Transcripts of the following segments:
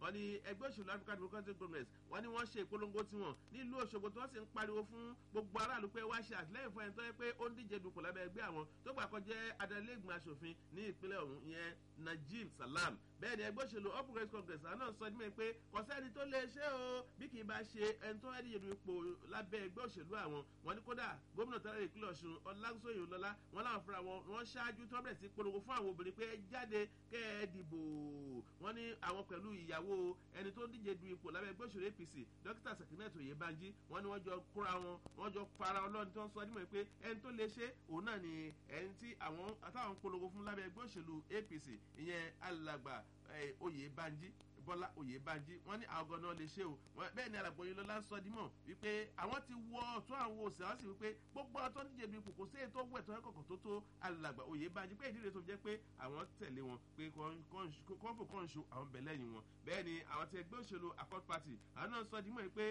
wọ́n ní ẹgbẹ́ òṣèlú african democratic congress wọ́n ní wọ́n ṣe ìpolongo tiwọn nílùú òṣogbo tí wọ́n sì ń pariwo fún gbogbo aráàlú pé wá ṣe àtìlẹ́yìn fún ẹni tó yẹ pé ó ń díje dupò lábẹ́ ẹgbẹ́ àwọn tó gbà kọjá adalégbèmọ̀ asòfin ní ìpínlẹ̀ ọ̀hún ìyẹn najib salam bẹ́ẹ̀ ni ẹgbẹ́ òṣèlú all progressives congress àwọn náà sọ ní mẹ́rin pé kò sẹ́ni tó lè ṣe o bí kì í bá ṣe ẹni tó ẹni yẹnu ipò lábẹ́ ẹgbẹ́ òṣèlú àwọn wọn ní kódà gómìnà tẹ́lẹ̀ ìpínlẹ̀ ọ̀ṣun ọlágúnsóyè lọ́lá wọn láwọn fúnra wọn wọn ṣáájú tó bẹ̀rẹ̀ sí polongo fún àwọn obìnrin pé ẹ jáde kẹ́ ẹ dìbò wọn ní àwọn pẹ̀lú ìyàwó ẹni tó díje du ipò lábẹ́ ẹgbẹ́ òṣèlú apc dókítà sakinet oyèbánjí wọn ni wọ́n jọ kóra wọn wọ́n jọ para ọlọ́run tó ń sọ nímọ̀ pé ẹni tó lè ṣe òun náà ni ẹni tí àwọn àtàwọn polongo fún lábẹ́ ẹgbẹ́ òṣèlú apc ìyẹn alàgbà oyèbánjí bọ́lá oyèbánjí wọ́n ní àwọn gan-an lè ṣe o bẹ́ẹ̀ ni alàgbọ̀n yìí lọ́la ń sọ dímọ̀ wípé àwọn ti wọ ọ̀tún àwọn òsè àwọn sì wípé gbogbo ọ̀tọ́ ń díje du ipò kò sí ètò owó ẹ̀tọ́ ẹ̀kọ̀kọ̀ tó tó alàgbà oyèbánjí pé ìdílé tó jẹ́ pé àwọn tẹ̀lé wọn pé kọ́ńfò kọ́ńṣó àwọn bẹ̀ lẹ́yìn wọn bẹ́ẹ̀ ni àwọn ti ẹgbẹ́ òṣèlú accord party àwọn náà sọ dímọ̀ pé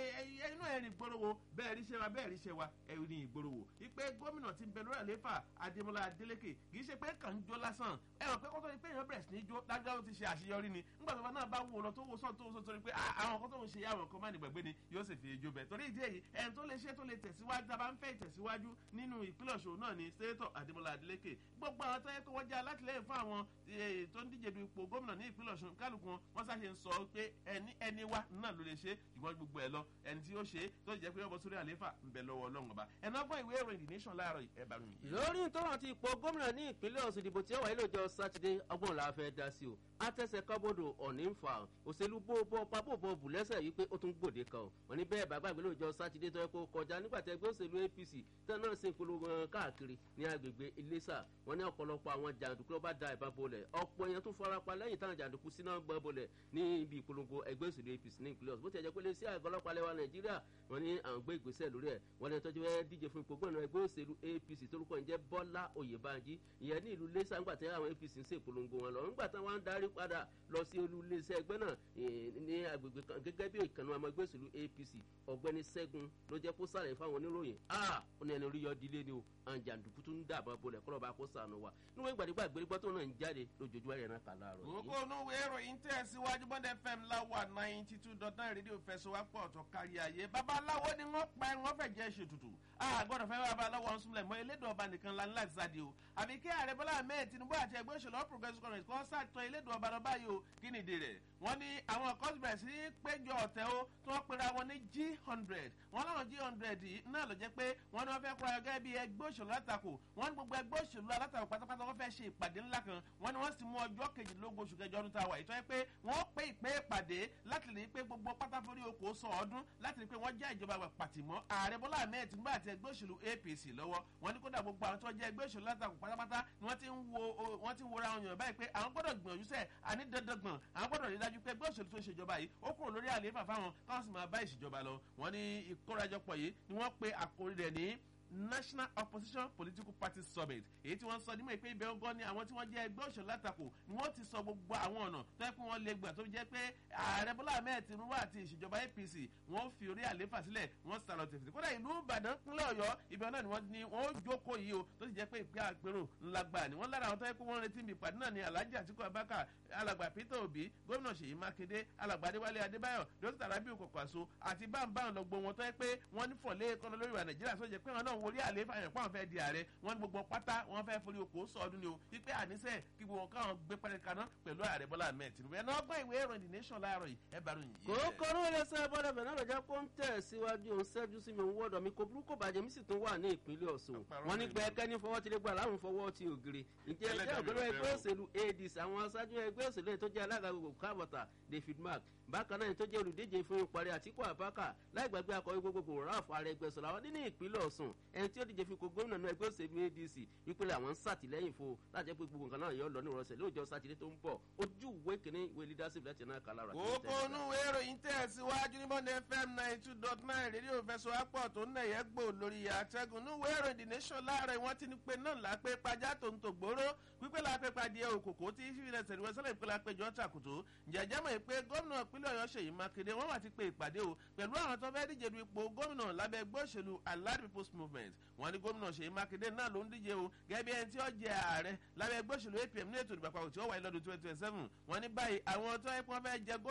inú ẹ̀rín ìgboro wo bẹ́ẹ̀ ríṣẹ́ wa bẹ́ẹ̀ ríṣẹ́ wa ẹ̀rín ìgboro wo wípé gómìnà ti bẹ lórí àléfà adémọlá adélékè kì í ṣe pé kàn ń jó lásán ẹ rò pé kótó ni pé èèyàn bẹ̀rẹ̀ sí ní jó dájúdájú ti ṣe àṣeyọrí ni nígbà tó bá náà bá wò lọ tó wò sọ́ọ̀ tó wò sọ́ọ̀ torí pé àwọn kan tó ń ṣe àwọn kan má ní gbàgbé ni yóò sì fi ejò bẹ̀ torí ìdí èyí ẹni tó lè ṣe tó lè tẹ̀síwájú tá a bá ń fẹ́ ìtẹ̀síwájú nínú ìpínlẹ̀ ọ̀ṣun náà ni sẹ́tọ̀ adémọlá adélékè gbogbo àwọn tó yẹ kó wọ́n jẹ́ alátìlẹ́yìn fún àwọn tó ń díje du ipò gómìnà ní ìpínlẹ̀ ọ̀ṣun kálukú wọn wọ́n sáṣe ń sọ pé ẹni ẹni wa náà ló lè ṣe ìwọ́n gbogbo ẹ̀ lọ ẹni tí ó ṣe tó jẹ́ pé ọmọ sórí àléfà ń bẹ lọ́wọ́ ọlọ́run ọba ẹ̀nà ọgbọ́n ìwé ìròyìn the nation láàárọ̀ ẹ̀bà mi. lórí ìtọ́rọ̀ ti ipò gómìnà ní ìpínlẹ̀ ọ̀sùn ìdìbò tí ó wáyé lọ́jọ́ sátidé ọgbọ́n la fẹ́ dá sí o àtẹ̀sẹ̀ kábọ̀dọ̀ ọ̀ní ń fa òṣèlú bóbọ̀ pabòbọ̀ bù lẹ́sẹ̀ yìí pé ó tún gbòde kan wọn ní bẹ́ẹ̀ bàbá ìgbélé òjò sátidé tó yẹ kó kọjá nígbà tí ẹgbẹ́ òṣèlú apc tẹ́ náà sì ń polówó wọn káàkiri ní agbègbè iléṣà wọn ní ọ̀pọ̀lọpọ̀ àwọn jàǹdùkú ló bá da ìbá bolẹ̀ ọ̀pọ̀ èèyàn tún farapa lẹ́yìn táwọn jàǹdùkú síná gbọ́ bolẹ̀ ní ibi ìpolongo ẹgbẹ́ òṣèlú apc ní ìpínlẹ̀ ọ̀sùn bó ti ẹ̀jẹ̀ pé lè sí àgọ́ ọlọ́pàá lẹ́wà nàìjíríà wọn ní àwọn gbé ìgbésẹ̀ lórí ẹ̀ wọn ní ẹtọ́jú ẹ díje fún ipò gbọ́nà ẹgbẹ́ òṣèlú apc torúkọ ìjẹ́ bọ́lá oyèbánjí ìyẹn ní ìlú lẹ́sà ńgbà tí àwọn apc ń ṣèpolongo wọn lọ ńgbà tí wọ́n ń darí padà lọ sí olú iléeṣẹ́ ẹgbẹ́ náà ní agbègbè kan gẹ́gẹ́ bí ìkànnì ọmọ ẹgbẹ́ òṣèlú apc ọ̀gbẹ́ni sẹ́gun ló jẹ́ kó sàlẹ̀ fáwọn oníròyìn a ó ní ẹni orí yọ dílé ni o àwọn jàǹdùkú tún ń dàbọ̀ bolẹ̀ kọ́ lọ́ba kó sànù wa níwọ̀n ìgbàdégbà gbérígbọ́ tó náà ń jáde lójoojúmọ́ ẹ̀rẹ̀ náà kà láàárọ̀ yìí. gbogbo onúwe ìròyìn tẹ̀ síwájú bọ́dẹ fm láwà ninety two dot nine rédíò fẹsọ̀wápọ̀ ọ̀tọ̀ kárí ayé babaláwo ni wọ́n pa ẹ̀ wọ́n fẹ̀ jẹ́ ṣètùtù àgọ́dọ̀ fẹ́ babaláwo ọ̀hún súnmọ́lẹ̀ mọ́ elédò ọba nìkan la ní láti sáde o àbí kí ààrẹ bọ́lá ahmed tinubu àti ẹgbẹ́ òṣèlú all progressives congress kọ́ sàtọ̀ elédò ọba lọ báyìí o kí ni ìdí rẹ̀ wọ́n ní àwọn kan bẹ̀rẹ̀ sí péjọ ọ̀tẹ̀ o tí wọ́n pera wọn ní g hundred wọ́n láwọn g hundred yìí náà ló jẹ́ pé wọ́n ní wọ́n fẹ́ kóra gẹ́gẹ́ bí ẹgbẹ́ òṣèlú alátakò wọ́n ní gbogbo ẹgbẹ́ òṣèlú alátakò pátápátá wọ́n fẹ́ ṣe ìpàdé ńlá kan wọ́n ní wọ́n sì mú ọjọ́ kejìlélógún oṣù kẹjọ ọdún tá a wà ìtọ́ pé wọ́n pé ìpè ìpàdé láti rí i pé gbogbo pátáfórí oko sọ ọdún láti rí i pé wọ́n já ìjọba àgbà pàtìmọ́ ààrẹ bọ́lá ahmed tinubu àti ẹgbẹ́ òṣèlú apc lọ́wọ́ wọ́n ní kódà gbogbo àwọn tó jẹ́ ẹgbẹ́ òṣèlú alátakò pátápátá ni wọ́n ti ń wo wọ́n ti ń wora àwọn èèyàn báyìí pé àwọn gbọ́dọ̀ gbìyànjú sẹ́ àní dandan gbọ̀n àwọn gbọ́dọ̀ rí dájú pé ẹgbẹ́ òṣèlú tó ń ṣèjọba yìí ó kúrò lórí àlééfà fáwọn káwọn sì máa bá ìṣèjọba lọ wọ́n ní ìkórajọpọ̀ yìí ni wọ́n pe àkórí rẹ̀ ní national opposition political party summit èyí tí wọ́n sọ nímọ̀ pé ibẹ̀ ọgọ́ ni àwọn tí wọ́n jẹ́ ẹgbẹ́ òṣèlú látakò ni wọ́n ti sọ gbogbo àwọn ọ̀nà tó yẹ kó wọ́n lè gbà tó jẹ́ pé ààrẹ bọ́lá ahmed tinubu àti ìṣèjọba apc wọ́n fi orí àléfà sílẹ̀ wọ́n sàlọ̀ tẹ̀fẹ̀ kódà ìlú ìbàdàn pínlẹ̀ ọ̀yọ́ ibẹ̀ náà ni wọ́n ní wọ́n jókòó yìí o tó ti jẹ́ pé ìpè àpérò ńlá gbà ni wọ́n lára àwọn tó yẹ kó wọ́n retí ibi ìpàdé náà ni alhaji atiku abaka alàgbà peter obi gómìnà ṣèyí mákindé alàgbà adéwálé adébáyọ̀ dókítà rabiu kọ̀kọ̀àṣọ àti báńbáń lọ gbọ́ wọn tó yẹ pé wọ́n ní fọ̀lẹ́ kọ́nà lórí ìwà nàìjíríà tó jẹ́ pé wọn náà wọlé àléfà yẹn pàwọn fẹ́ di ààrẹ wọn gbogbo pátá wọn fẹ́ forí oko sọọdún ni o wípé àníṣe kí gbogbo káwọn gbé pẹ́rẹ́ kaná pẹ̀lú ààrẹ bọ́lá ahmed tinubu ẹ̀ náà gbọ́ ìwé ìròyìn the nation láàárọ̀ yìí ẹ bá ròyìn yìí. kòókò ní iléeṣẹ́ bọ́dọ̀ bẹ̀rẹ̀ náà lọ́jà kó ń tẹ̀ síwájú òun ṣẹ́jú sí mi wọ́dọ̀ mi kò burúkú bàjẹ́ mi sì tún wà ní ìpínlẹ̀ ọ̀ṣun wọn ní gbẹ́kẹ́ ní fọwọ́ ti lè gbà láwọn fọwọ́ ti ògiri ǹjẹ́ ẹgbẹ́ ògbẹ́rẹ́ ẹgbẹ́ òṣèlú adc àwọn aṣáájú ẹgbẹ́ òṣèlú tó jẹ́ alága gbogbo kábọ̀tà david mark bákan náà tó jẹ́ olùdíje fún ìparí àtìkú àbákà láì gbàgbé akọ̀wé gbogbogbò ralph arẹgbẹsọ̀rọ̀ àwọn nínú ìpínlẹ̀ ọ̀ṣun ẹni tí ó díje fi kó gómìnà náà ẹgbẹ́ òṣèlú adc wípé àwọn ń sàtìlẹ́yìn fún láti jẹ́ pé gbogbo nǹkan náà yọ lọ ní ìrọsẹ̀ lóòjọ́ sátidé tó ń bọ̀ ojú ìwé kìíní ìwé leadership láti náà kàlá rà. kókó inú ìwé ìròyìn tẹ̀síwájú ní bọ́ndé fm ninety two dot nine rédíò fẹsọ̀ apọ̀ tó ń nẹ̀yẹ́ gbò lórí àtẹ́gùn inú ìwé ìròyìn the nation láàárọ̀ wọ́n ti ní pé náà lápẹ́ pajá tó ń tò gbóró wípé lápẹ́ padìẹ òkòkò tí fífilẹ̀ sẹ̀ríwẹ́ sẹ́lẹ̀ ìpínlẹ̀ àpéjọ tàkùtù jẹ̀jẹ́ mọ̀ pé gómìnà ìpínlẹ̀ ọ̀yọ́ ṣèyí mákindé wọ́n wà ti pe ìpàdé o pẹ̀lú àwọn tó fẹ́ díje du ipò gómìnà lábẹ́ ẹgbẹ́ òṣèlú allied people's movement wọ́n ní gómìnà ṣèyí mákindé náà ló ń díje o gẹ́gẹ́ bí ẹni tí ó jẹ ààrẹ lábẹ́ ẹgbẹ́ òṣèlú apm ní ètò ìdìbò àpapọ̀ tí ó wáyé lọ́dún twenty twenty seven wọ́n ní báyìí àwọn tó yẹ kí wọ́n fẹ́ jẹ